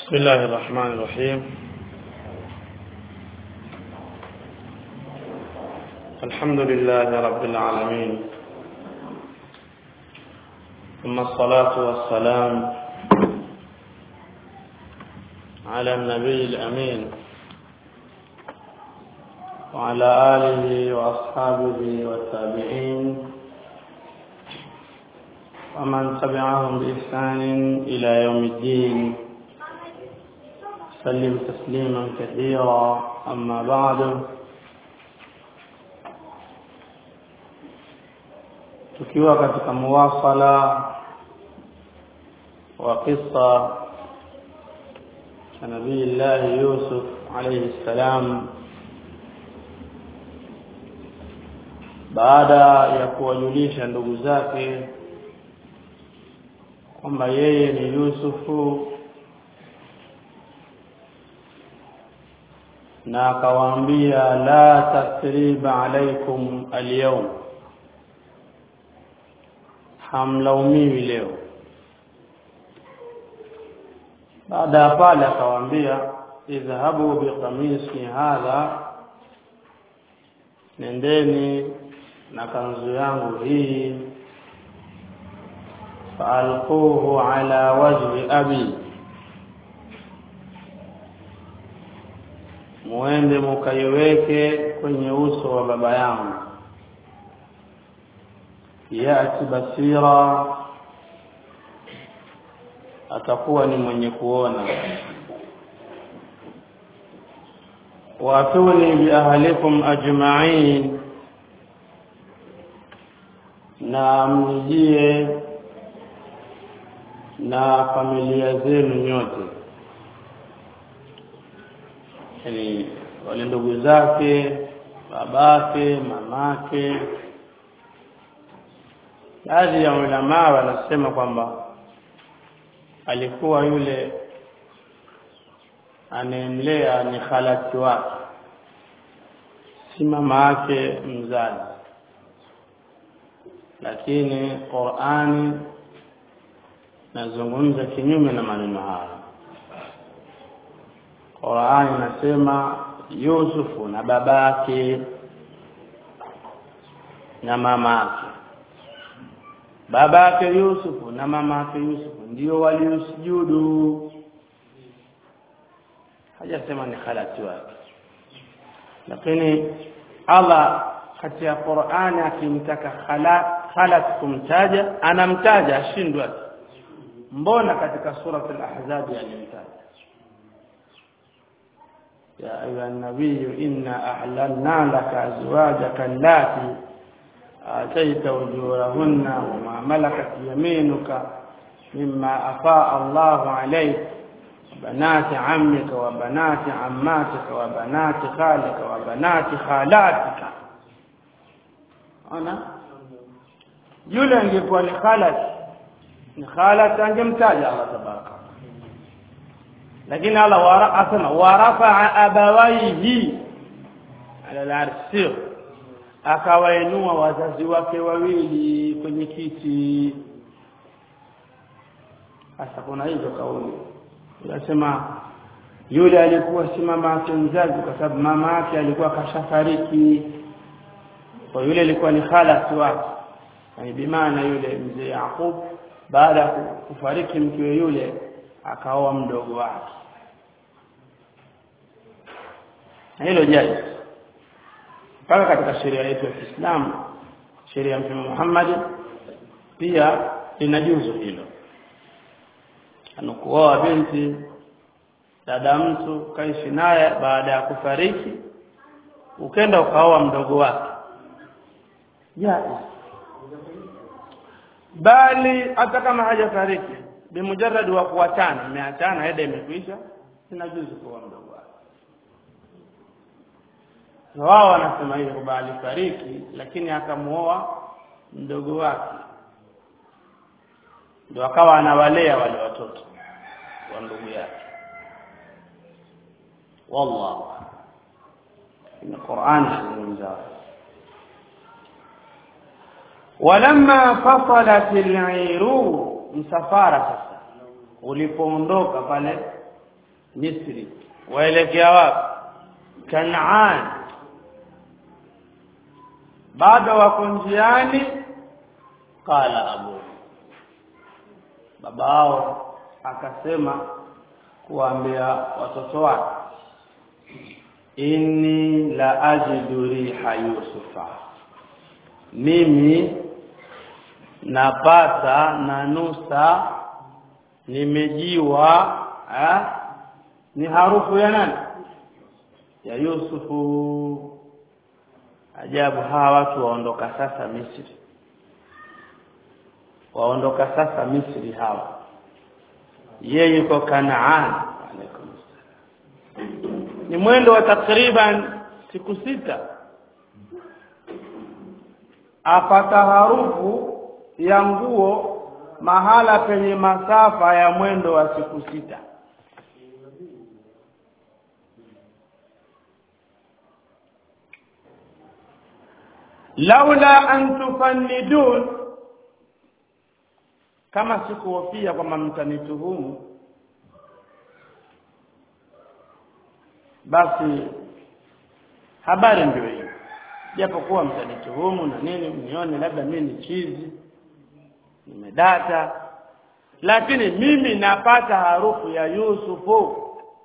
بسم الله الرحمن الرحيم الحمد لله رب العالمين ثم الصلاة والسلام على النبي الأمين وعلى آله وأصحابه والتابعين ومن تبعهم بإحسان إلى يوم الدين سلم تسليما كثيرا أما بعد tukiwa katika muwasala wa qissa cha nabii Allah Yusuf alayhi salam baada ya kuwajulisha ndugu zake kwamba yeye ni Yusufu na akawaambia la tasriba alaikum alyawm hamlaumiwi leo baada ya pale akawaambia idhhabu biqamisi hadha nendeni na kanzu yangu hii faalquhu ala wajhi abi muende mukaiweke kwenye uso wa baba yangu yati basira atakuwa ni mwenye kuona watuni biahlikum ajma'in na mnijie na familia zenu nyote yani wale ndugu zake babake mamake baadhi ya ulamaa wanasema kwamba alikuwa yule anayemlea ni khalati wake si mama yake mzazi lakini Qur'ani nazungumza kinyume na maneno haya Qur'ani nasema Yusufu na babake na mamake babake Yusufu na mamake Yusufu ndio waliusujudu hajasema ni khalati wake lakini Allah kati ya Qur'ani akimtaka khala khalat kumtaja anamtaja ashindwa mbona katika surat al-ahzab alimtaja يا أيها النبي إنا أحللنا لك أزواجك اللاتي آتيت أجورهن وما ملكت يمينك مما أفاء الله عليك وبنات عمك وبنات عماتك وبنات خالك وبنات خالاتك أنا yule angekuwa ni khalat ni khalat angemtaja Allah tabaraka lakini Allah wara asema warafa abawaihi ala al-arsh akawainua wazazi wake wawili kwenye kiti sasa kuna hizo kauli unasema yule alikuwa si mama yake mzazi kwa sababu mama yake alikuwa kashafariki kwa yule alikuwa ni khalati wake yani bimaana yule mzee Yaqub baada ya kufariki mkewe yule akaoa mdogo wake na hilo jaiz mpaka katika sheria yetu ya Kiislamu sheria ya Mtume Muhammad pia linajuzu hilo anakuoa binti dada mtu kaishi naye baada ya kufariki ukenda ukaoa mdogo wake jaiz bali hata kama hajafariki bimujarrad wa kuachana imeachana heda imekwisha inajuzu kuoa mdogo wake wao wanasema hivyo kwamba alifariki lakini akamuoa mdogo wake ndio akawa anawalea wale watoto wa ndugu yake wallahu in Qur'an inazungumza walamma fasalat al-iru msafara sasa ulipoondoka pale Misri waelekea wapi Kanaan bado wako njiani qala abu babao akasema kuambia watoto wake inni la ajidu riha yusufa mimi napata na nusa nimejiwa eh, ni harufu ya nani ya Yusufu ajabu hawa watu waondoka sasa Misri waondoka sasa Misri hawa yeye yuko Kanaan alaikum ni mwendo wa takriban siku sita apata harufu ya nguo mahala penye masafa ya mwendo wa siku sita laula an tufannidun kama sikuhofia kwamba mtanituhumu basi habari ndio hiyo japokuwa mtanituhumu na nini mnione labda mimi ni chizi nimedata lakini mimi napata harufu ya Yusufu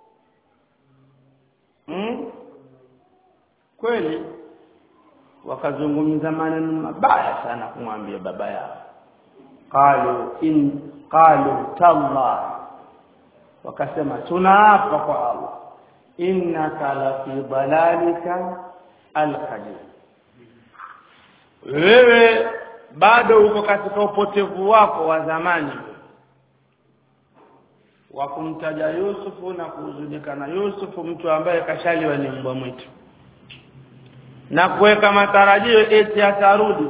hmm? kweli wakazungumza maneno mabaya sana kumwambia baba yao qalu in qalu tallah wakasema tunaapa kwa Allah innaka la fi dalalika alqadim wewe bado uko katika upotevu wako wa zamani wa kumtaja Yusufu na kuhuzunika na Yusufu mtu ambaye kashaliwa ni mbwa mwitu na kuweka matarajio eti atarudi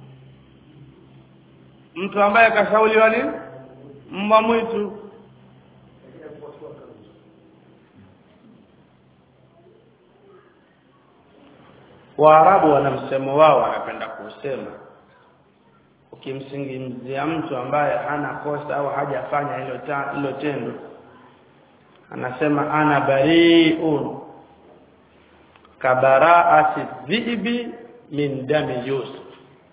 mtu ambaye kashauliwa ni mbwa mwitu Waarabu wana msemo wao wanapenda kusema ukimsingizia mtu ambaye hana kosa au hajafanya hilo hilo tendo anasema ana bari'un kabaraati dhibi min dami Yusuf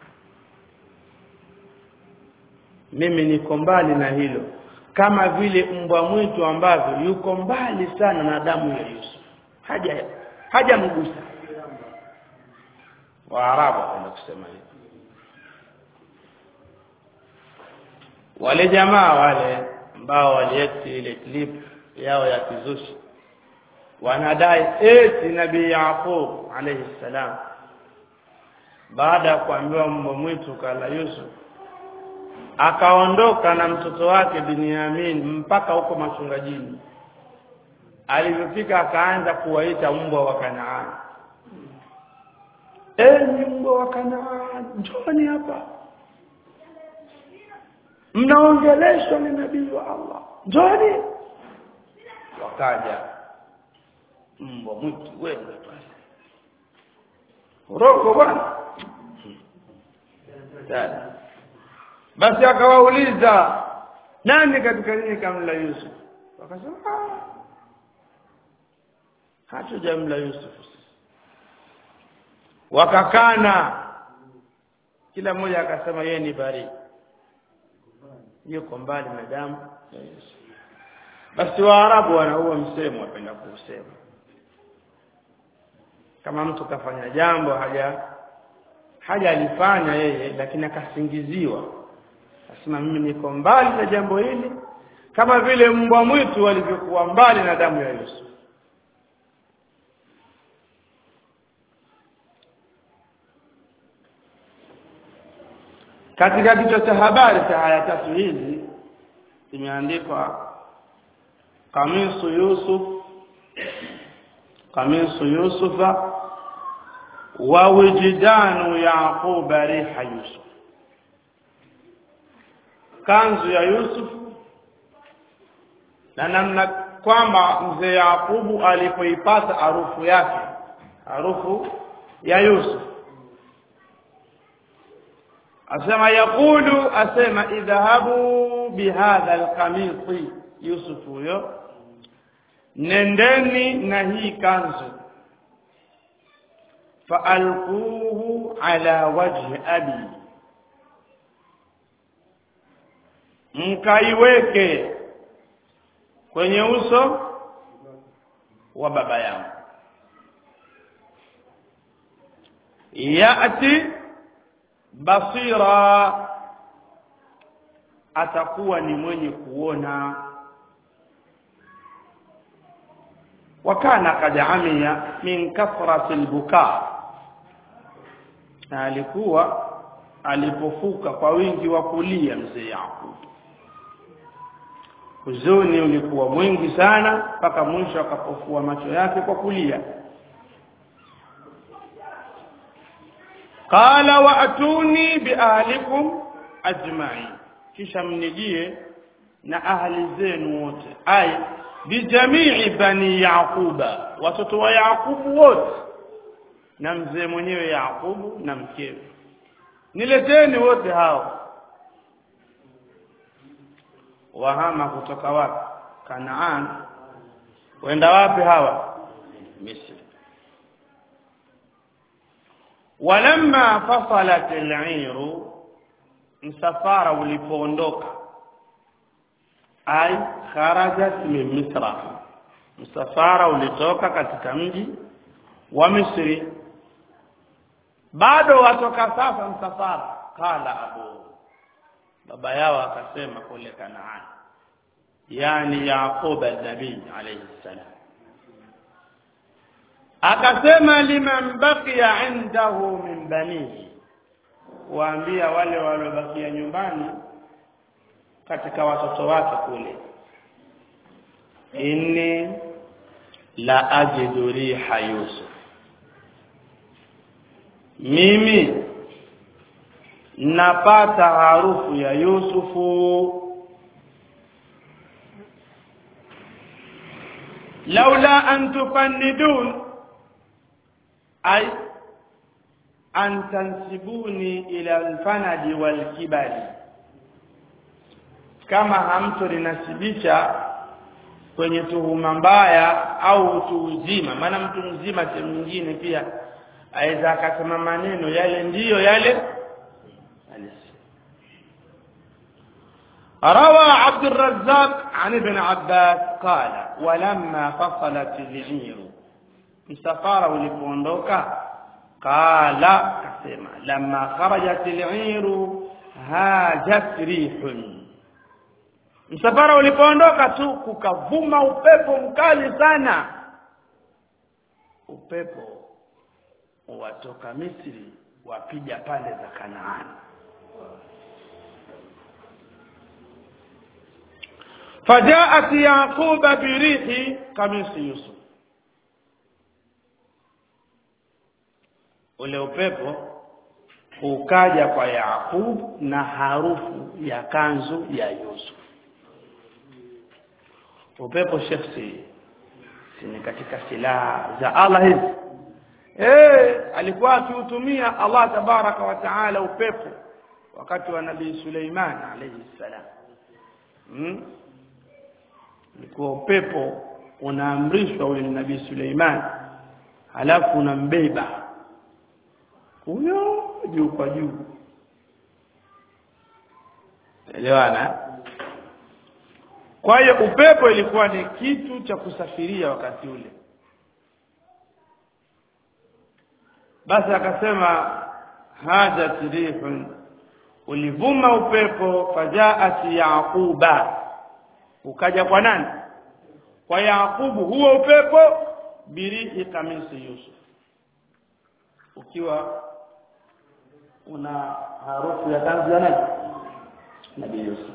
mimi niko mbali na hilo kama vile mbwa mwitu ambavyo yuko mbali sana na damu ya Yusuf haja hajamgusa Waarabu wanapenda kusema hivyo wale jamaa wale ambao walieti ile clip yao ya kizushi wanadai eti nabii Yaqub alayhi salam baada ya kuambiwa mbwa mwitu kala Yusuf akaondoka na mtoto wake Binyamin mpaka huko machungajini alivyofika akaanza kuwaita mbwa wa Kanaani enyi mbwa wa Kanaani njoni hapa mnaongeleshwa ni nabii wa Allah njoni wakaja mbwa mwitu wengi pale roko bwana basi akawauliza nani katika nyinyi kamla Yusuf wakasema hatujamla Yusuf wakakana kila mmoja akasema yeye ni bari yuko mbali na damu ya Yusuf basi waarabu wana huo msemo wapenda kuusema kama mtu kafanya jambo haja haja alifanya yeye lakini akasingiziwa asema mimi niko mbali na jambo hili kama vile mbwa mwitu walivyokuwa mbali na damu ya Yusuf katika kichwa cha habari cha haya tatu hizi imeandikwa kamisu Yusuf kamisu Yusufa wa wijidanu Yaqub riha Yusuf kanzu ya Yusuf na namna kwamba mzee Yakubu alipoipata harufu yake harufu ya Yusuf asema yakulu asema idhahabu bihadha alqamisi Yusuf huyo nendeni na hii kanzu faalquhu ala wajhi abi mkaiweke kwenye uso wa baba yangu yati basira atakuwa ni mwenye kuona wakana kad amiya min kathrati albuka na alikuwa alipofuka kwa wingi wa kulia mzee Yakub huzuni ulikuwa mwingi sana mpaka mwisho akapofua macho yake kwa kulia qala wa atuni biahlikum ajma'in kisha mnijie na ahli zenu wote ay bijamii bani yaquba watoto wa yaqubu wote na mzee mwenyewe yaqubu na mkewe nileteni wote hao wahama kutoka wapi kanaan wenda wapi hawa misri walamma fasalat al-iru msafara ulipoondoka ay kharajat min misra msafara ulitoka katika mji wa misri bado watoka sasa msafara kala abu baba yao akasema kule kanaan yani yaqub an-nabii alayhi salam akasema liman baqiya indahu min banihi waambia wale waliobakia nyumbani katika watoto wake kule inni la ajidu riha yusuf mimi napata harufu ya yusufu laula an tufannidun ay an tansibuni ila alfanadi walkibali kama hamtolinasibisha kwenye tuhuma mbaya au utu uzima maana mtu mzima sehemu nyingine pia aweza akasema maneno yale ndiyo yale روى عبد الرزاق عن ابن عباس قال ولما فصلت العير msafara ulipoondoka qala kasema lamma kharajat al-iru hajat rihun msafara ulipoondoka tu kukavuma upepo mkali sana upepo watoka Misri wapija pande za Kanaani فجاءت يعقوب بريح قميص يوسف ule upepo ukaja kwa Yakub na harufu ya kanzu ya Yusuf upepo shefsi ni katika silaha za Allah hizi eh alikuwa akiutumia Allah tabaraka wa taala upepo wakati wa nabii Suleiman alayhi salam hmm? ulikuwa upepo unaamrishwa ule nabii Suleiman halafu unambeba huyo juu kwa juu elewana kwa hiyo upepo ilikuwa ni kitu cha kusafiria wakati ule basi akasema haja tirihun ulivuma upepo fajaat yaquba ukaja kwa nani kwa yaqubu huo upepo birihi kamisi yusuf ukiwa una harufu ya tanzu ya nani nabii yusuf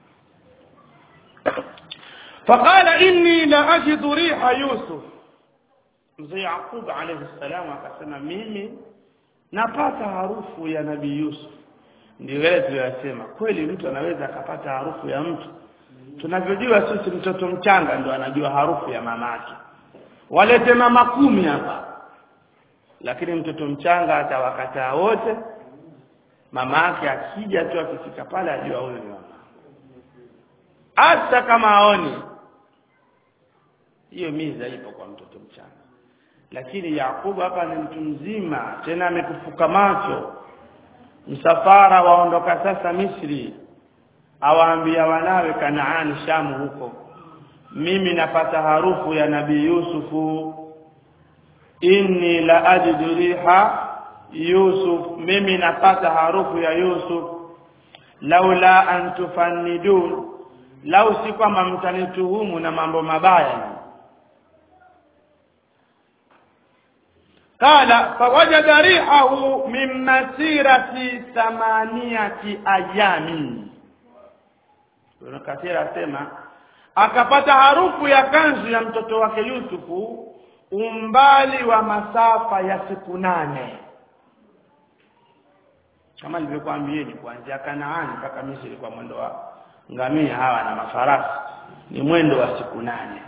فقال إني لأجد ريح يوسف mzee Yaqub alayhi salam akasema mimi napata harufu ya nabii Yusuf ndio wale tuliyosema kweli mtu anaweza akapata harufu ya mtu tunavyojua sisi mtoto mchanga ndo anajua harufu ya mamake walete mama kumi hapa lakini mtoto mchanga atawakataa wote mama yake akija tu akifika pale ajua huyo ni mama hata kama aoni hiyo miza ipo kwa mtoto mchanga lakini Yakubu hapa ni mtu mzima tena amekufuka macho msafara waondoka sasa Misri awaambia wanawe Kanaani Shamu huko mimi napata harufu ya nabii Yusufu inni la ajidu riha Yusuf mimi napata harufu ya Yusuf laula an tufannidun lau si kwamba mtanituhumu na mambo mabaya قال فوجد ريحه من مسيرة ثمانية أيام Ibn Kathir asema akapata harufu ya kanzu ya mtoto wake Yusufu umbali wa masafa ya siku nane kama nilivyokuambieni kuanzia Kanaani mpaka Misri kwa mwendo wa ngamia hawa na mafarasi ni mwendo wa siku nane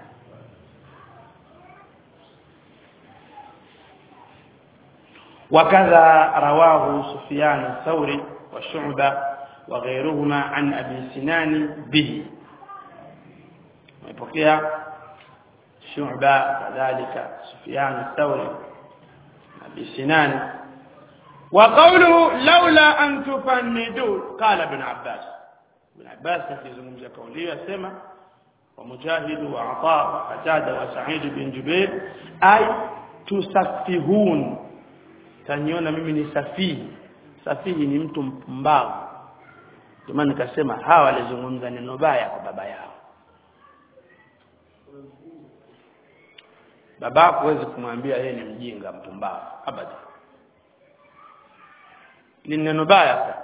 وكذا رواه سفيان الثوري وشعبة وغيرهما عن أبي سنان به ويبقى شعبة كذلك سفيان الثوري أبي سنان وقوله لولا أن تفندون قال ابن عباس ابن عباس في زمزة قولية سمع ومجاهد وعطاء وقتادة وسعيد بن جبير أي تسفهون taniona mimi ni safihi safihi ni mtu mpumbavu ndio maana nikasema hawa walizungumza neno baya kwa baba yao babako huwezi kumwambia yeye ni mjinga mpumbavu abada ni neno baya sana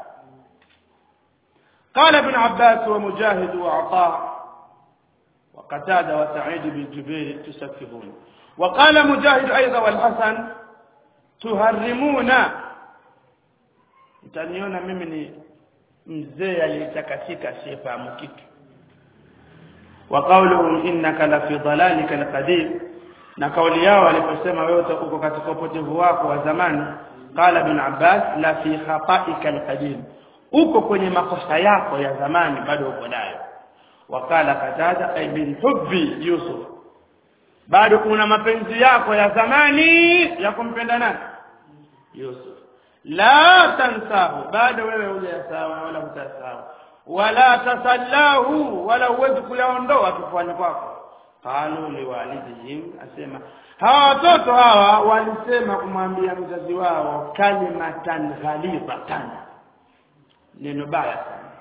قال ابن عباس ومجاهد وعطاء وقتادة وسعيد بن جبير تسفهون وقال مجاهد أيضا والحسن tuharimuna mtaniona mimi ni mzee aliyetakasika sifahamu kitu wa qawluhum innaka la fi dhalalika alqadim na kauli yao waliposema wewe uko katika upotevu wako wa zamani qala ibn abbas la fi khata'ika alqadim uko kwenye makosa yako ya zamani bado uko nayo wakala katada ay min hubbi yusuf bado kuna mapenzi yako ya zamani ya kumpenda nani Yusuf la tansahu bado wewe hujasahau wala hutasahau wala tasallahu wala huwezi kuyaondoa kifuani kwako qalu liwalidihim asema hawa watoto hawa walisema kumwambia mzazi wao kalimatan ghalibatan neno baya sana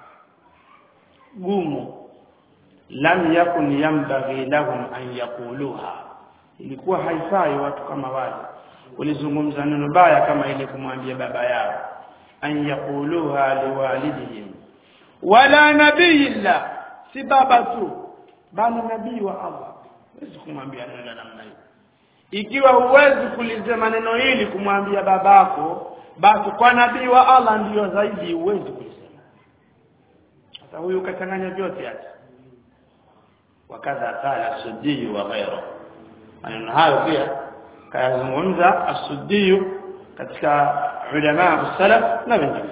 gumu lam yakun yambaghi lahum an yaquluha ilikuwa haifai watu kama wale ulizungumza neno baya kama ile kumwambia baba yao an yaquluha liwalidihim wala nabiyilla si baba tu bali nabii wa Allah huwezi kumwambia neno la namna hiyo ikiwa huwezi kulisema neno hili kumwambia babako basi kwa nabii wa Allah ndiyo zaidi huwezi kulisema sasa huyu kachanganya vyote hata wakadha qala suddi wa ghayru maneno hayo pia kayazungumza as-suddi katika ulama salaf na wengine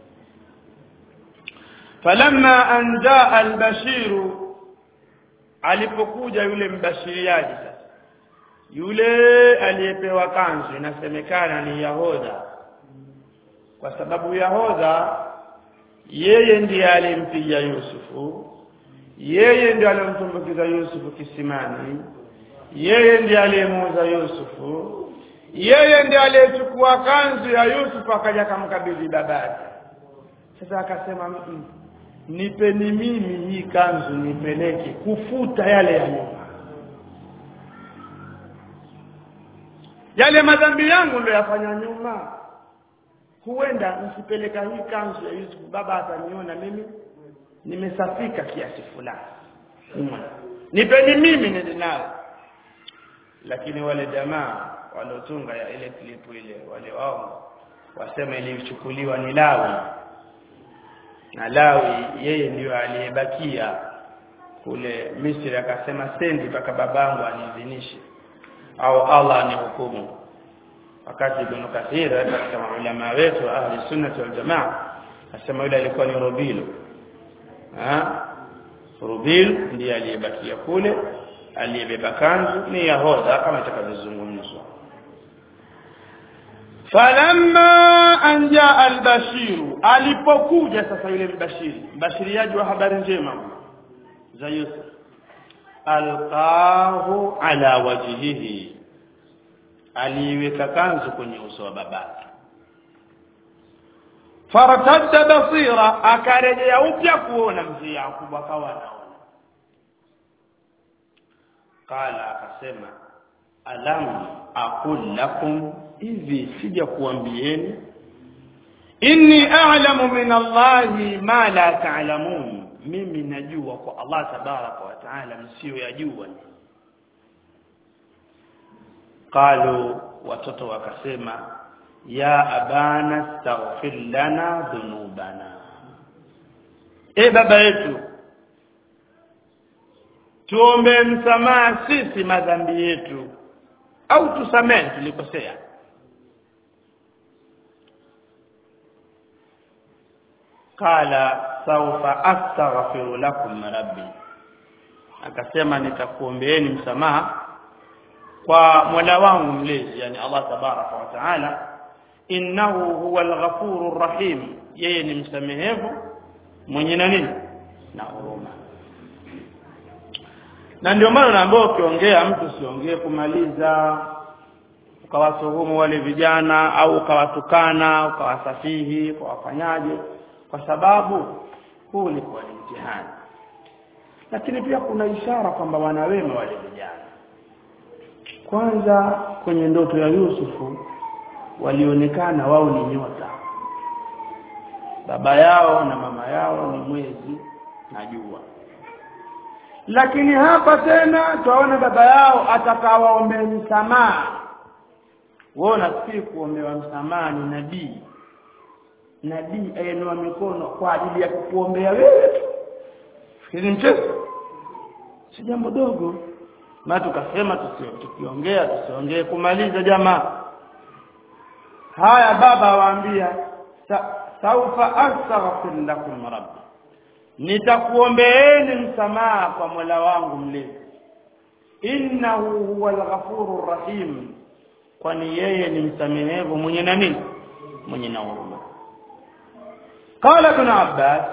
falamma an jaa al-bashir alipokuja yule mbashiriaji sasa yule aliyepewa kanzu inasemekana ni yahoda kwa sababu yahoda yeye ndiye alimpiga Yusufu yeye ndiye aliyemtumbukiza Yusufu kisimani yeye ndiye aliyemuuza Yusufu yeye ndiye aliyechukua kanzu ya Yusufu akaja kumkabidhi babake sasa akasema "Mm, nipeni mimi hii kanzu nipeleke kufuta yale ya nyuma yale madhambi yangu ndio yafanya nyuma huenda nisipeleka hii kanzu ya Yusufu baba ataniona mimi nimesafika kiasi fulani nyuma nipeni mimi nende nayo lakini wale jamaa waliotunga ya ile klipu ile wale wao wasema ilichukuliwa ni Lawi na Lawi yeye ndiyo aliyebakia kule Misri akasema sendi mpaka babangu aniidhinishe au Allah anihukumu wakati Ibn Kathir katika maulama wetu ahli sunnah wal jamaa asema yule alikuwa ni Rubilu ha Rubil ndiye aliyebakia kule aliyebeba kanzu ni yahodha kama itakavyozungumzwa falamma an jaa albashiru alipokuja sasa yule mbashiri mbashiriaji wa habari njema za Yusuf alqahu ala wajhihi aliweka kanzu kwenye uso wa babake fartadda basira akarejea upya kuona mzee Yakubu akawa anaona qala akasema alam aqul lakum hivi sija kuambieni inni a'lamu min Allahi ma la ta'lamun mimi najua kwa Allah tabaraka wa taala msio yajua qalu watoto wakasema ya abana astaghfir lana dhunubana e baba yetu tuombe msamaha sisi madhambi yetu au tusamehe tulikosea qala saufa astaghfiru lakum rabbi akasema nitakuombeeni msamaha kwa Mola wangu mlezi yani Allah tabaraka wa taala innahu huwa al-ghafurur rahim yeye ni msamehevu mwenye na nini na huruma na ndio maana naambiwa ukiongea mtu usiongee kumaliza ukawasuhumu wale vijana au ukawatukana ukawasafihi ukawafanyaje kwa sababu huu ni kwa mtihani lakini pia kuna ishara kwamba wana wema wale vijana kwanza kwenye ndoto ya Yusufu walionekana wao ni nyota baba yao na mama yao ni mwezi na jua lakini hapa tena twaona baba yao atakawaombea msamaha wao nafikiri kuombewa msamaha ni nabii nabii ayenua mikono kwa ajili ya kukuombea wewe tu fikiri mchezo si jambo dogo na tukasema tukiongea tusiongee kumaliza jamaa haya baba waambia sa, saufa astaghfir lakum rabbi nitakuombeeni msamaha kwa Mola wangu mlezi innahu huwal ghafurur rahim kwani yeye ni msamehevu mwenye na nini mwenye na huruma qala ibn abbas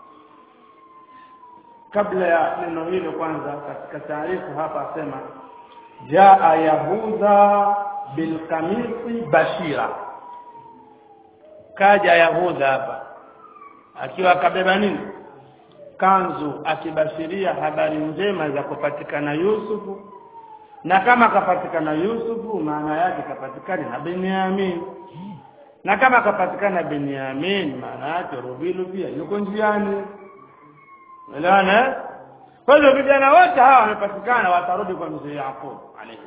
kabla ya neno hilo kwanza katika taarifa hapa asema jaa yahudha bilkamisi bashira kaja yahudha hapa akiwa akabeba nini kanzu akibashiria habari njema za kupatikana Yusufu na kama kapatikana Yusufu maana yake kapatikana na Benyamin na kama kapatikana Benyamin maana yake Rubilu pia yuko njiani Unaona? Kwa hiyo vijana wote hawa wamepatikana watarudi kwa mzee Yaqub alayhi.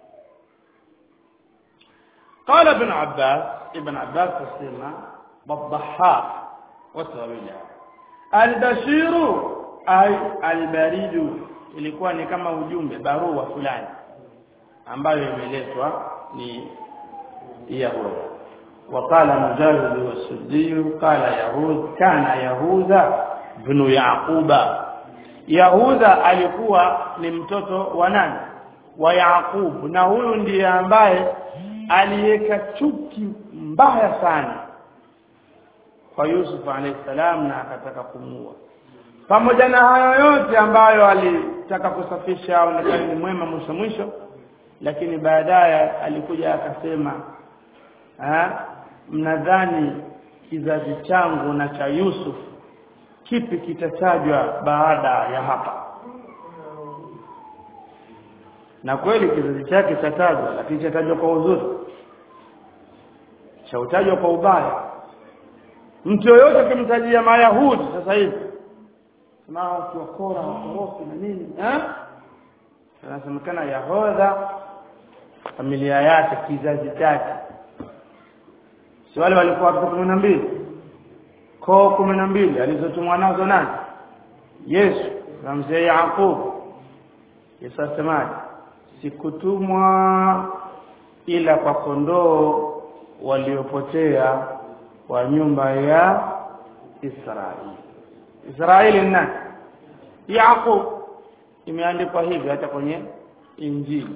قال ابن عباس ابن عباس تسمى بالضحاك وتويلا البشير أي البريد ilikuwa ni kama ujumbe barua fulani ambayo imeletwa ni Yahuda وقال مجاهد والسدي قال يهود كان يهوذا ibn Yaquba Yahuda alikuwa ni mtoto wa nani wa Yaqub na huyu ndiye ambaye aliweka chuki mbaya sana kwa Yusuf alayhi salam na akataka kumuua pamoja na hayo yote ambayo alitaka kusafisha aonekane ni mwema mwisho mwisho lakini baadaye alikuja akasema mnadhani kizazi changu na cha Yusuf kipi kitatajwa baada ya hapa na kweli kizazi chake chatajwa lakini chatajwa kwa uzuri chautajwa kwa ubaya mtu yoyote akimtajia mayahudi sasa hivi kama wakiwakora wakorofi na nini eh anasemekana yahodha familia yake kizazi chake si wale walikuwa watoto kumi na mbili koo kumi na mbili alizotumwa nazo nani Yesu na mzee Yakub Yesu asemaje sikutumwa ila kwa kondoo waliopotea wa nyumba ya Israeli Israeli ni nani Yakub imeandikwa hivi hata kwenye injili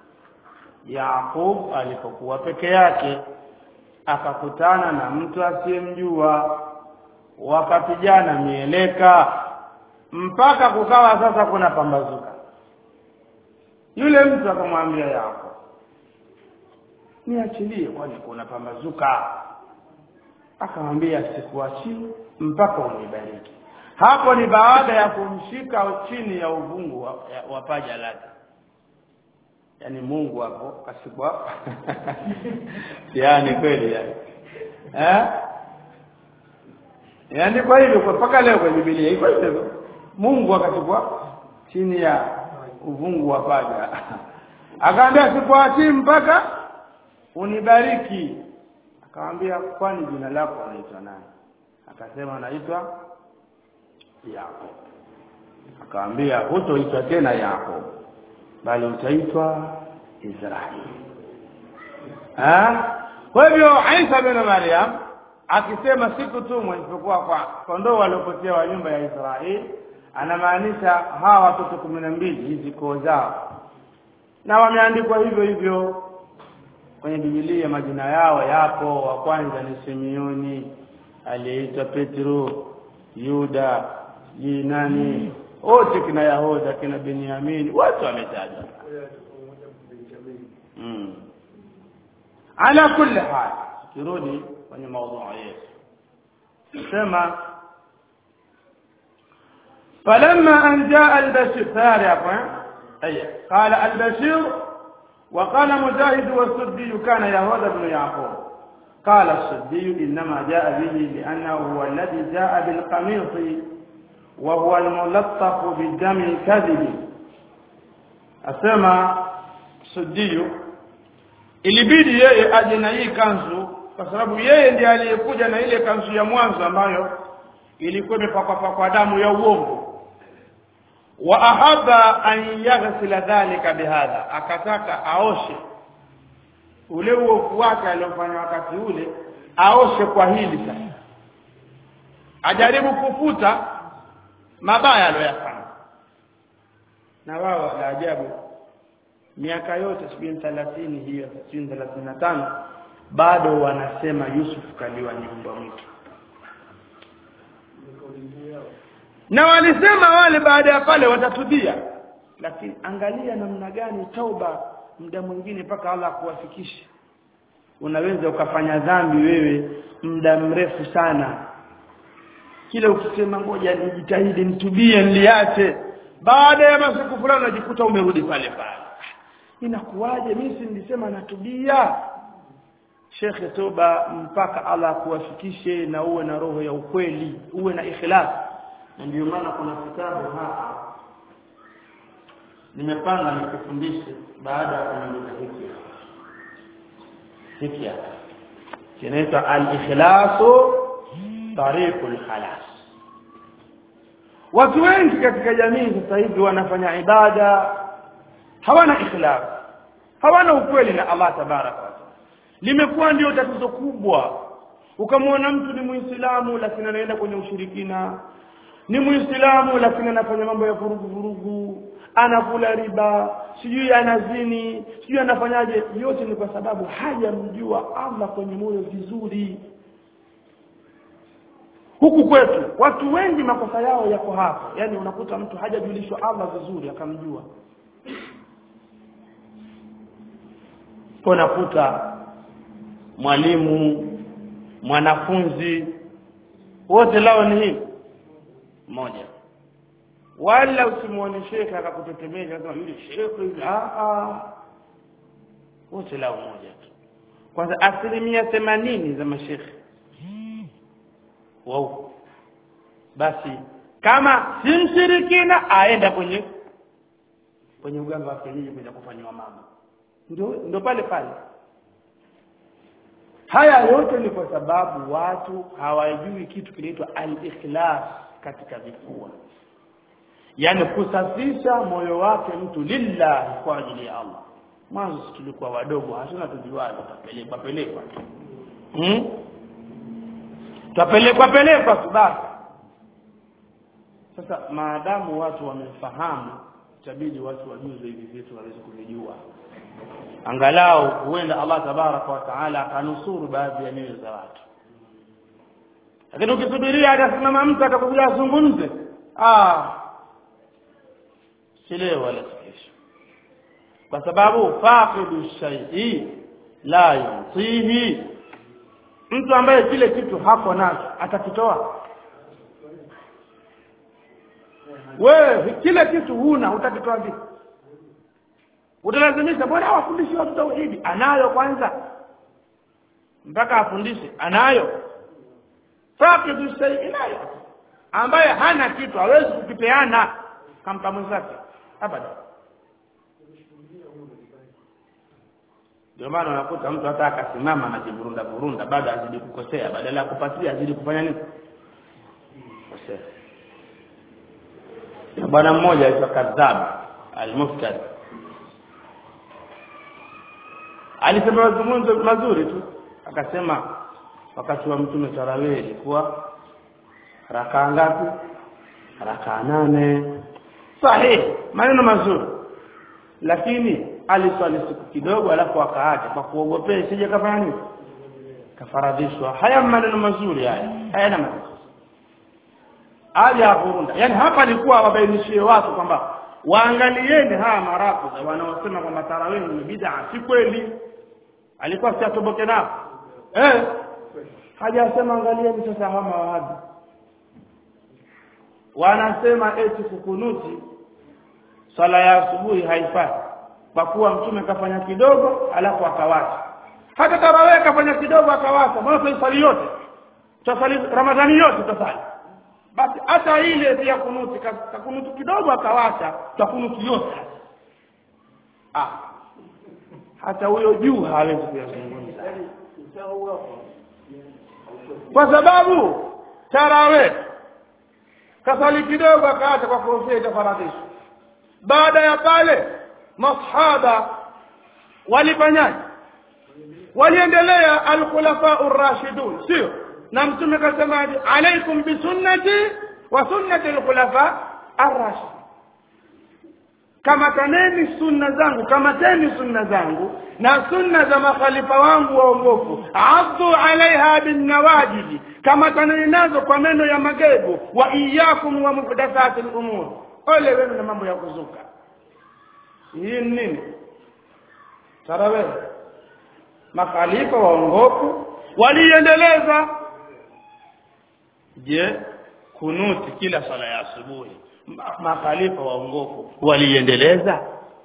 Yaqub alipokuwa peke yake akakutana na mtu asiyemjua wakapigana mieleka mpaka kukawa sasa kuna pambazuka yule mtu akamwambia Yaqub niachilie kwani kuna pambazuka akamwambia sikuachii mpaka unibariki hapo ni baada ya kumshika chini ya uvungu wa, wa paja lake yani Mungu hapo kashikwa yani kweli yani eh yani kwa hivyo kwa mpaka leo kwenye Biblia iko hivyo Mungu akachukua chini ya uvungu wa paja akaambia sikuachii mpaka unibariki akamwambia kwani jina lako unaitwa nani akasema naitwa Yakob akamwambia hutoitwa tena Yakob bali utaitwa Israeli ah kwa hivyo Isa bin Maryam akisema siku tu isipokuwa kwa kondoo waliopotea wa nyumba ya Israeli anamaanisha hawa watoto kumi na mbili hizi koo zao na wameandikwa hivyo hivyo kwenye Biblia majina yao yapo wa kwanza ni Simeoni aliyeitwa Petro Yuda ni nani wote kina Yahoda kina Benyamin wote wametajwa mm. ala kulli hal kirudi kwenye mada yetu sema فلما أن جاء البشير ثاني أي قال البشير وقال مجاهد والسدي كان يهوذا بن يعقوب قال السدي إنما جاء به لأنه هو الذي جاء بالقميص وهو الملطف بالدم الكذب أسمى السدي ilibidi yeye aje na hii kanzu kwa sababu yeye ndiye aliyekuja na ile kanzu ya mwanzo ambayo ilikuwa imepakwa pakwa damu ya uongo wa ahaba an yaghsila dhalika bihadha akataka aoshe ule uovu wake aliofanya wakati ule aoshe kwa hili sasa ajaribu kufuta mabaya aliyoyafanya na wao la ajabu miaka yote sijui thelathini hiyo sijui thelathini na tano bado wanasema Yusuf kaliwa nyumba mwitu na walisema wale baada ya pale watatubia lakini angalia namna gani tauba muda mwingine mpaka Allah kuwafikisha unaweza ukafanya dhambi wewe muda mrefu sana kila ukisema ngoja nijitahidi nitubie niliache baada ya masiku fulani unajikuta umerudi pale pale inakuwaje mimi si nilisema natubia shekhe toba mpaka Allah kuwafikishe na uwe na roho ya ukweli uwe na ikhlas na ndio maana kuna kitabu hapa nimepanga nikufundishe baada ya kumaliza hiki hiki hapa kinaitwa al-ikhlasu tariqul khalas watu wengi katika jamii sasa hivi wanafanya ibada hawana ikhlas hawana ukweli na Allah tabaraka wa taala limekuwa ndio tatizo kubwa ukamwona mtu ni muislamu lakini anaenda kwenye ushirikina ni muislamu lakini anafanya mambo ya vurugu vurugu anakula riba sijui anazini sijui anafanyaje yote ni kwa sababu hajamjua Allah kwenye moyo vizuri huku kwetu watu wengi makosa yao yako hapa yani unakuta mtu hajajulishwa Allah vizuri akamjua unakuta mwalimu mwanafunzi wote lao ni hivi moja wala usimuone shekhe akakutetemesha kama yule shekhe yule ah ah wote lao moja tu kwanza asilimia themanini za mashekhe wao basi kama si mshirikina aenda kwenye kwenye uganga wa kienyeji kwenda kufanywa mambo ndio ndio pale pale haya yote ni kwa sababu watu hawajui kitu kinaitwa al-ikhlas katika vifua yani kusafisha moyo wake mtu lillahi kwa ajili ya Allah mwanzo tulikuwa wadogo hatuna tujuaje tutapelekwa pelekwa hmm? tutapelekwa pelekwa tu basi sasa maadamu watu wamefahamu itabidi watu wajuze hivi vitu waweze kuvijua angalau huenda Allah tabaraka wa taala akanusuru baadhi ya nyoyo za watu lakini ukisubiria atasimama mtu atakuja azungumze ah silewa wala kesho kwa sababu faqidu shay'i la yutihi mtu ambaye kile kitu hako nacho atakitoa wewe kile kitu huna utakitoa vipi utalazimisha bwana hawafundishi watu tauhidi anayo kwanza mpaka afundishe anayo faqidu shay'i nayo ambaye hana kitu hawezi kukipeana kampa mwenzake abada ndio maana unakuta mtu hata akasimama anajiburunda burunda bado azidi kukosea badala ya kupatia azidi kufanya nini kosea bwana mmoja aitwa kadhab almuftari alisema mazungumzo mazuri tu akasema wakati wa mtume tarawih ilikuwa rakaa ngapi rakaa nane sahihi maneno mazuri lakini aliswali siku kidogo alafu akaacha kwa kuogopea isije kafanya nini kafaradhishwa haya maneno mazuri haya hayana maana aja kurunda yani hapa alikuwa wabainishie watu kwamba waangalieni haya marafu wanaosema kwamba tarawih ni bid'a si kweli alikuwa si atoboke nao eh hajasema angalieni sasa hawa mawahabi wanasema eti kukunuti swala ya asubuhi haifai kwa kuwa mtume kafanya kidogo alafu akawacha hata tarawih kafanya kidogo akawacha mbona swali yote tutasali ramadhani yote tutasali basi hata ile ya kunuti kakunuti kidogo akawacha takunuti yote ah hata huyo juu hawezi kuyazungumza kwa sababu tarawih kasali kidogo akaacha kwa kofia itafaradhishwa baada ya pale masahaba walifanyaje waliendelea alkhulafa urashidun sio na mtume kasemaje alaikum bisunnati wa sunnati alkhulafa arrashid kamataneni sunna zangu kamateni sunna zangu na sunna za makhalifa wangu waongofu addu alaiha binnawajibi kamataneni nazo kwa meno ya magego wa iyakum wa muhdathati lumur ole wenu na mambo ya kuzuka hii ni nini tarawih makhalifa waongofu waliendeleza je kunuti kila swala ya asubuhi makhalifa waongofu waliendeleza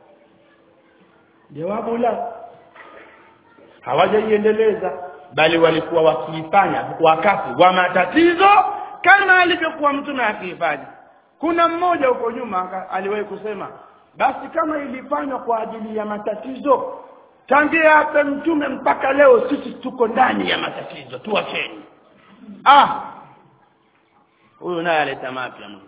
jawabu la hawajaiendeleza bali walikuwa wakiifanya wakati wa matatizo kama alivyokuwa mtume akiifanya kuna mmoja huko nyuma aliwahi kusema basi kama ilifanywa kwa ajili ya matatizo tangia hata mtume mpaka leo sisi tuko ndani ya matatizo tuwacheni ah huyu naye aleta mapya Mungu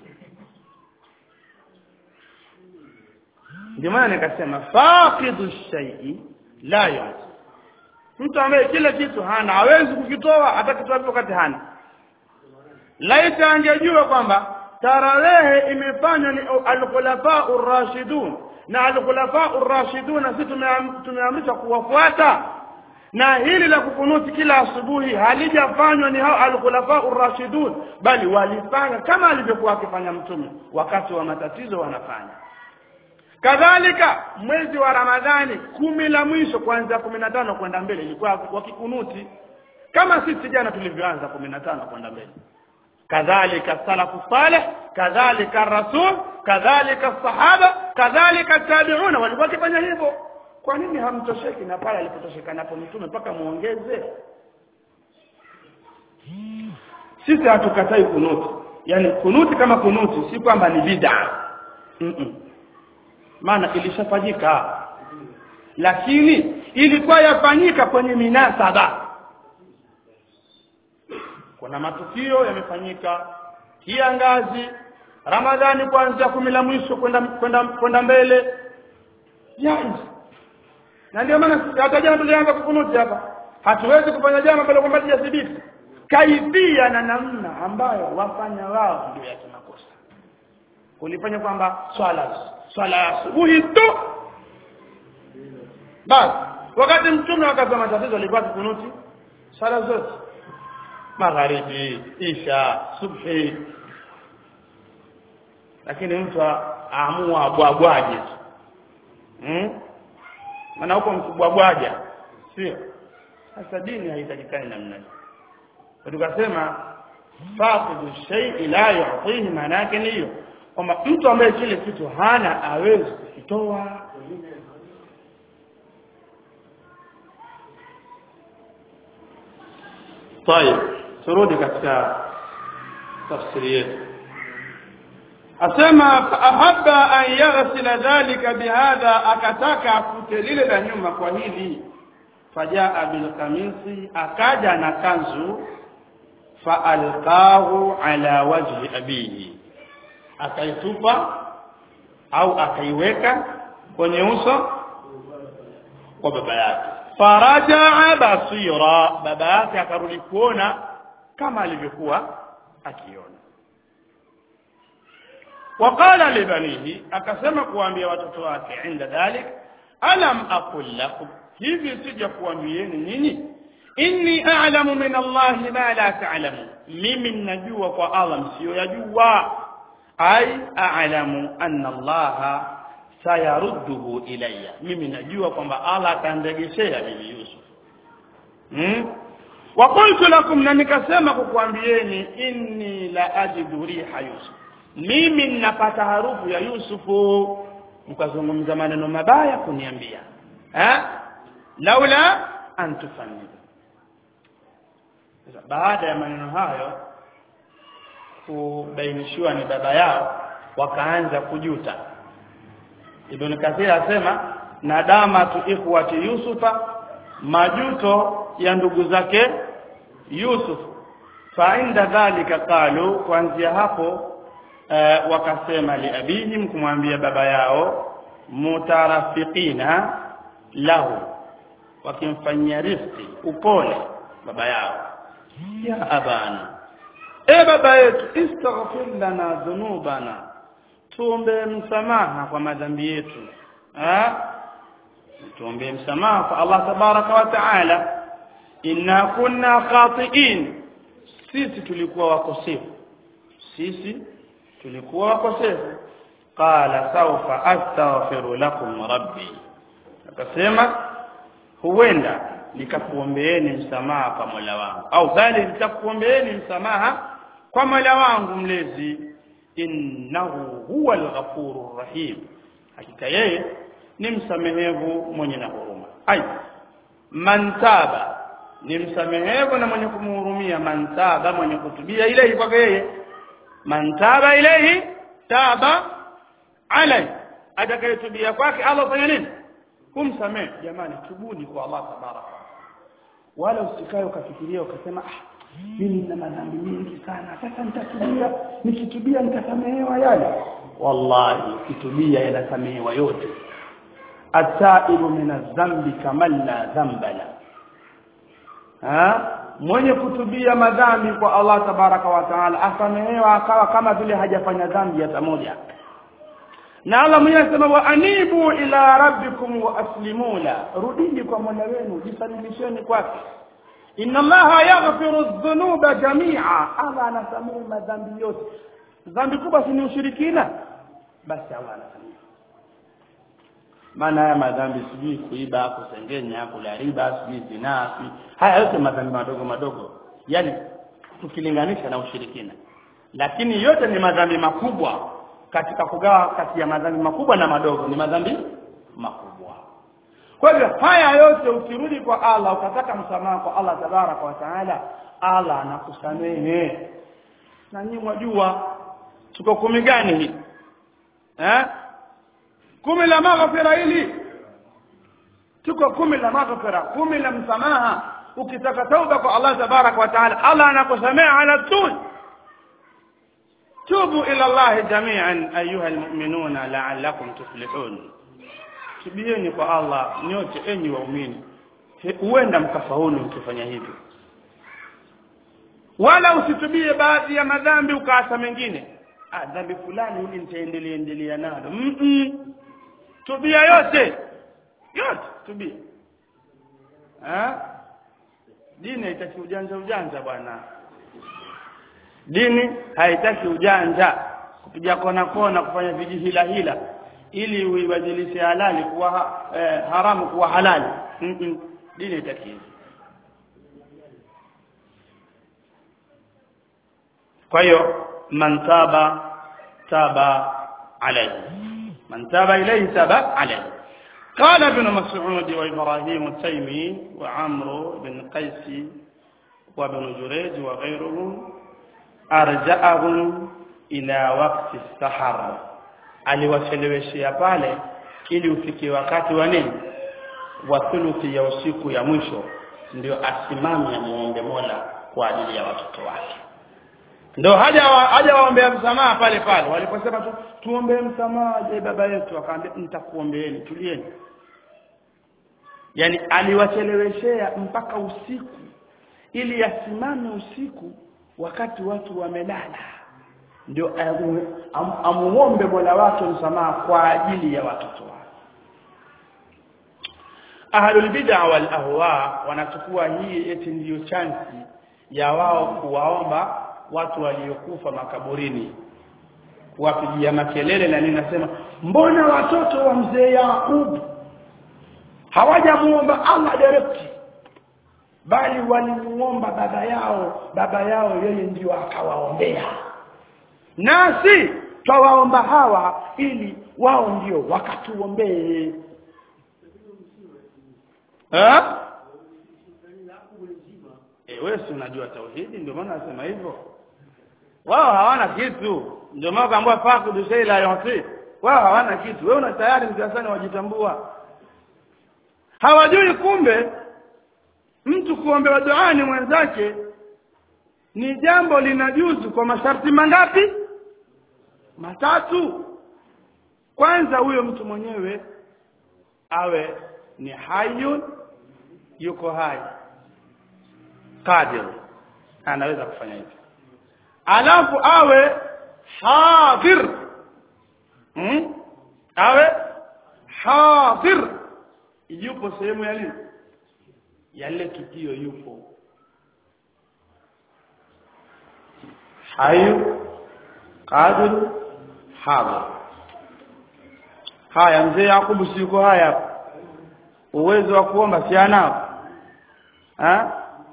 ndio maana nikasema faqidu shay'i la yu'ti mtu ambaye kile kitu hana hawezi kukitoa hata kitoa wakati hana laita angejua kwamba tarawehe imefanywa ni al-khulafa ar-rashidun na al-khulafa ar-rashidun sisi tumeamrishwa kuwafuata na hili la kukunuti kila asubuhi halijafanywa ni hao al-khulafa ar-rashidun bali walifanya kama alivyokuwa akifanya mtume wakati wa matatizo wanafanya kadhalika mwezi wa ramadhani kumi la mwisho kuanzia kumi na tano kwenda mbele ilikuwa wakikunuti kama sisi jana tulivyoanza kumi na tano kwenda mbele kadhalika salafu salih kadhalika rasul kadhalika sahaba kadhalika tabiuna walikuwa wakifanya hivyo kwa nini hamtosheki na pale alipotosheka napo mtume mpaka muongeze sisi hatukatai kunuti yani kunuti kama kunuti si kwamba ni bid'a mm -mm. maana ilishafanyika lakini ilikuwa yafanyika kwenye minasaba kuna matukio yamefanyika kiangazi ramadhani kuanzia kumi la mwisho kwenda kwenda kwenda mbele jaiz na ndio maana hata jana tulianza kukunuti hapa hatuwezi kufanya jambo ambalo kwamba lijathibiti kaifia na namna ambayo wafanya wao ndio ya kimakosa kulifanya kwamba swala swala ya asubuhi tu basi wakati mtume wakati wa matatizo alikuwa kunuti swala zote magharibi isha subhi lakini mtu aamua abwabwaje hmm? maana huko mkubwabwaja sio sasa dini haitakikani namna hiyo tukasema faqidu shay'i la yu'tihi maana yake ni hiyo kwamba mtu ambaye kile kitu hana awezi kukitoa طيب turudi katika tafsiri yetu asema ahabba an yaghsila dhalika bihadha akataka afute lile la nyuma kwa hili fajaa bilkamisi akaja na kanzu faalqahu ala wajhi abihi akaitupa au akaiweka kwenye uso wa baba yake farajaa basira baba yake akarudi kuona kama alivyokuwa akiona waqala libanihi akasema kuambia watoto wake inda dhalik alam aqul lakum hivi sija kuambieni nyinyi inni a'lamu min allahi ma la ta'lamu mimi ninajua kwa allah msiyoyajua ai a'lamu anna allaha sayarudduhu ilayya mimi najua kwamba allah atanregeshea mimi yusuf hmm? wa qultu lakum na nikasema kukuambieni inni la ajidu riha yusuf mimi ninapata harufu ya yusufu mkazungumza maneno mabaya kuniambia eh laula an tufannida sasa baada ya maneno hayo kubainishiwa ni baba yao wakaanza kujuta Ibn Kathir asema nadama tu ikhwati Yusufa majuto ya ndugu zake Yusuf fa inda dhalika qalu kuanzia hapo e, wakasema liabihim kumwambia baba yao mutarafiqina lahu wakimfanyia rifqi upole baba yao ya abana e baba yetu istaghfir lana dhunubana tuombe msamaha kwa madhambi yetu tuombe msamaha kwa Allah tabaraka wa taala inna kunna khati'in sisi tulikuwa wakosefu sisi tulikuwa wakosefu qala sawfa astaghfiru lakum rabbi akasema huenda nikakuombeeni msamaha kwa Mola wangu au bali nitakuombeeni msamaha kwa Mola wangu mlezi innahu huwa al-ghafurur rahim hakika yeye ni msamehevu mwenye na huruma ai man taba ni msamehevu na mwenye kumhurumia man taba mwenye kutubia ilehi kwake yeye man taba ilehi taba alai atakayetubia kwake Allah fanya nini kumsamehe jamani tubuni kwa Allah tabaraka wala usikae ukafikiria ukasema ah mimi nina madhambi mengi sana sasa nitatubia nikitubia nitasamehewa yale wallahi ukitubia yanasamehewa yote ataibu min adh-dhanbi kama la dhanba la ha mwenye kutubia madhambi kwa Allah tabaraka wa taala asamehewa akawa kama vile hajafanya dhambi hata moja na Allah mwenyewe anasema wa anibu ila rabbikum wa aslimu la rudini kwa Mola wenu jisalimisheni kwake inna allaha yaghfiru dhunuba jami'a Allah anasamehe madhambi yote dhambi kubwa si ni ushirikina basi Allah anasamehe maana haya madhambi sijui kuiba kusengenya kula riba sijui zinaa haya yote madhambi madogo madogo yani tukilinganisha na ushirikina lakini yote ni madhambi makubwa katika kugawa kati ya madhambi makubwa na madogo ni madhambi makubwa kwa hivyo haya yote ukirudi kwa Allah ukataka msamaha kwa Allah tabaraka wa taala Allah anakusamehe na nyinyi mwajua tuko kumi gani hii eh kumi la maghfira hili tuko kumi la maghfira kumi la msamaha ukitaka tauba kwa Allah tabaraka wa taala Allah anakusamehe ala tul tubu ila Allah jami'an ayuha almu'minuna la'allakum tuflihun tubieni kwa Allah nyote enyi waumini huenda mkafaulu mkifanya hivyo wala usitubie baadhi ya madhambi ukaacha mengine ah dhambi fulani hili nitaendelea endelea nalo mm -mm. tubia yote yote tubia ha? dini haitaki ujanja ujanja bwana dini haitaki ujanja kupiga kona kona kufanya vijihila hila ili uibadilishe halali kuwa eh, haramu kuwa halali mm -mm. dini haitaki hivyo kwa hiyo man taba taba alayhi man taba ilayhi taba alayhi قال ابن مسعود وإبراهيم التيمي وعمرو بن قيس وابن جريج وغيرهم أرجعهم إلى وقت السحر aliwacheleweshea pale ili ufike wakati wa nini wa thuluthi ya usiku ya mwisho ndio asimame amuombe Mola kwa ajili ya watoto wake ndio haja haja waombea msamaha pale pale waliposema tu tuombee msamaha je baba yetu akaambia nitakuombeeni tulieni yani aliwacheleweshea mpaka usiku ili yasimame usiku wakati watu wamelala ndio am, amuombe Mola wake msamaha kwa ajili ya watoto wake ahlul bid'a wal ahwa wanachukua hii eti ndiyo chansi ya wao kuwaomba watu waliokufa makaburini kuwapigia makelele na nini nasema mbona watoto wa mzee Yakub hawajamuomba Allah direct bali walimuomba baba yao baba yao yeye ndio akawaombea nasi twawaomba hawa ili wao ndio wakatuombee eh eh wewe si unajua tauhidi ndio maana nasema hivyo wao hawana kitu ndio maana kaambia fakudu shaila yote wao hawana kitu wewe una tayari mtasani wajitambua hawajui kumbe mtu kuombewa duani mwenzake ni jambo linajuzu kwa masharti mangapi matatu kwanza huyo mtu mwenyewe awe ni hayun yuko hai qadir anaweza kufanya hivyo alafu awe hadir hmm? awe hadir yupo sehemu ya nini ya lile tukio yupo hayu qadir hadir haya mzee Yakubu si yuko haya uwezo wa kuomba si anao ha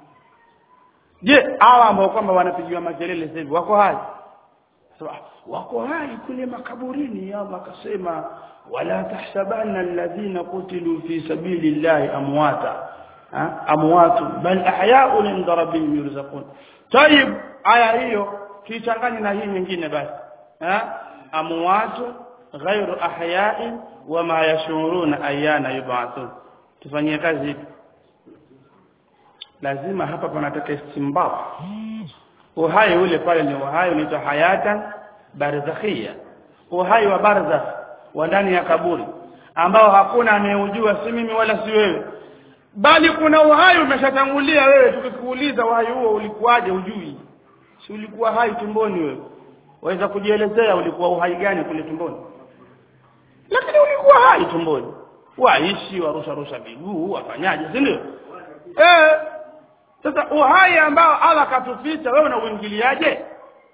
je hawa ambao kwamba wanapigiwa makelele sasa hivi wako hai so, wako hai kule makaburini Allah akasema wala tahsabanna alladhina qutilu fi sabilillahi amwata amwatu bal ahya'un inda rabbihim yurzaqun tayib aya hiyo kichanganye na hii nyingine basi ha amwatu ghairu ahya'in wama yashuruna ayana yub'athun tufanyie kazi hivi lazima hapa panataka istimbat uhai ule pale ni uhai unaitwa hayatan barzakhia uhai wa barzakh wa ndani ya kaburi ambao hakuna anayeujua si mimi wala si wewe bali kuna uhai umeshatangulia wewe tukikuuliza uhai huo ulikuwaje ujui si ulikuwa hai tumboni wewe waweza kujielezea ulikuwa uhai gani kule tumboni lakini ulikuwa hai tumboni waishi warusha rusha miguu wafanyaje si ndio eh sasa uhai ambao Allah katuficha wewe unauingiliaje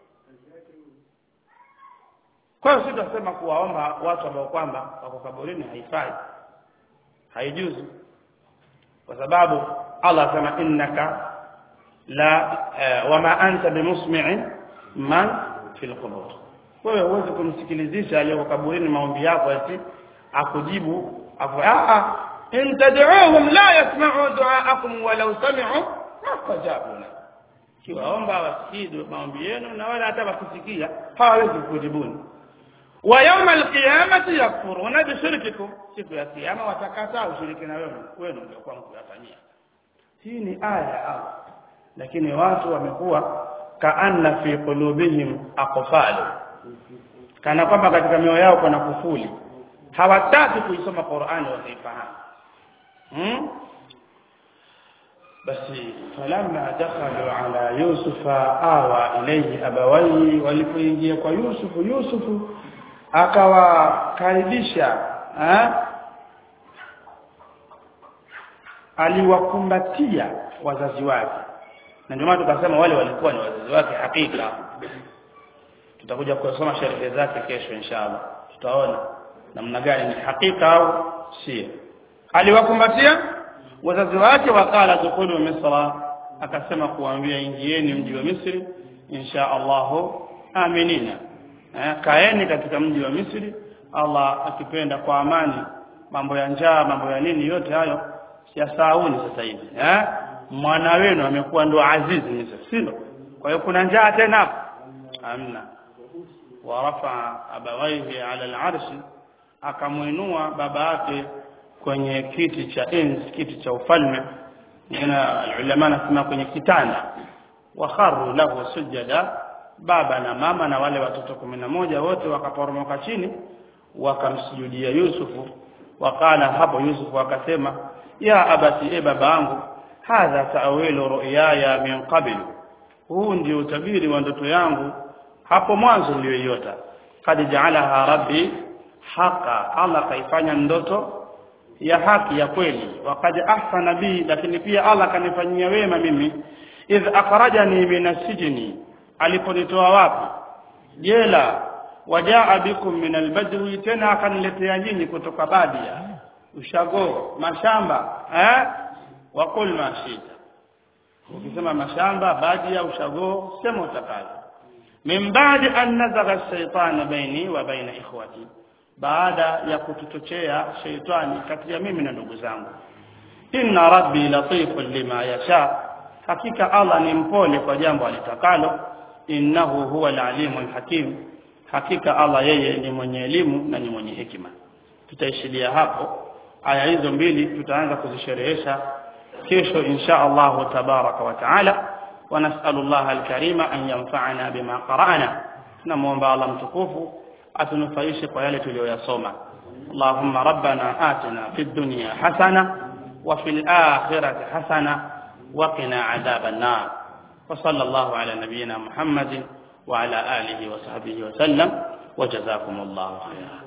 kwa hiyo sisi tunasema kuwaomba watu ambao kwamba wako kaburini haifai haijuzu kwa sababu Allah asema innaka la uh, wama anta bimusmi'in man fil qubur wewe huwezi kumsikilizisha aliyeko kaburini maombi yako ati akujibu afu a in tad'uhum la yasma'u du'aakum walau sami'u mastajabuna kiwaomba wasikii maombi yenu na wala hata wakisikia hawawezi kujibuni wa yawma alqiyamati yakfuruna bishirkikum siku ya kiyama watakataa ushirikina wenu wenu ndio kwa mkuyafanyia hii ni aya ya Allah lakini watu wamekuwa kaanna fi qulubihim aqfalu kana kwamba katika mioyo yao kuna kufuli hawataki kuisoma Qur'ani wasifahamu hmm? basi falamma dakhalu ala yusufa awa ilayhi abawaihi walipoingia kwa yusufu yusufu akawakaribisha eh aliwakumbatia wazazi wake na ndio maana tukasema wale walikuwa ni wazazi wake hakika tutakuja kusoma sherehe zake kesho inshallah tutaona namna gani ni hakika au sio aliwakumbatia wazazi wake wakala dukulu misra akasema kuambia ingieni mji wa Misri insha Allahu aminina eh, kaeni katika mji wa Misri Allah akipenda kwa amani mambo ya njaa mambo ya nini yote hayo siyasauni sasa hivi eh mwana wenu amekuwa ndo azizi Misri sio kwa hiyo kuna njaa tena hapo amna warafa abawaihi ala al-arshi akamuinua baba yake kwenye kiti cha enzi kiti cha ufalme na ulama nasema kwenye kitanda wa kharru lahu sujada baba na mama na wale watoto moja wote wakaporomoka chini wakamsujudia Yusufu wakala hapo Yusufu akasema ya abati e baba yangu hadha ta'wilu ru'yaya min qabl huu ndio utabiri wa ndoto yangu hapo mwanzo niliyoiota kad jaalaha rabbi haqa Allah kaifanya ndoto ya haki ya kweli waqad ahsana bi lakini pia Allah kanifanyia wema mimi idh akhrajani min asijni aliponitoa wapi jela wajaa bikum min albadwi tena akaniletea nyinyi kutoka badia ushago mashamba eh waqul ma shita ukisema mashamba badia ushago sema utakalo min baadi an nazagha ash-shaytan baini wa baina ikhwati baada ya kutuchochea sheitani kati ya mimi na ndugu zangu inna rabbi latifun lima yasha hakika Allah ni mpole kwa jambo alitakalo innahu huwa alalimul hakim hakika Allah yeye ni mwenye elimu na ni mwenye hekima tutaishilia hapo aya hizo mbili tutaanza kuzisherehesha kesho insha Allah tabaraka wa taala ونسأل الله الكريم أن ينفعنا بما قرأنا نموomba Allah mtukufu atunufaishe kwa yale tuliyoyasoma اللهم ربنا آتنا في الدنيا حسنة وفي الآخرة حسنة وقنا عذاب النار وصلى الله على نبينا محمد وعلى آله وصحبه وسلم وجزاكم الله خيرا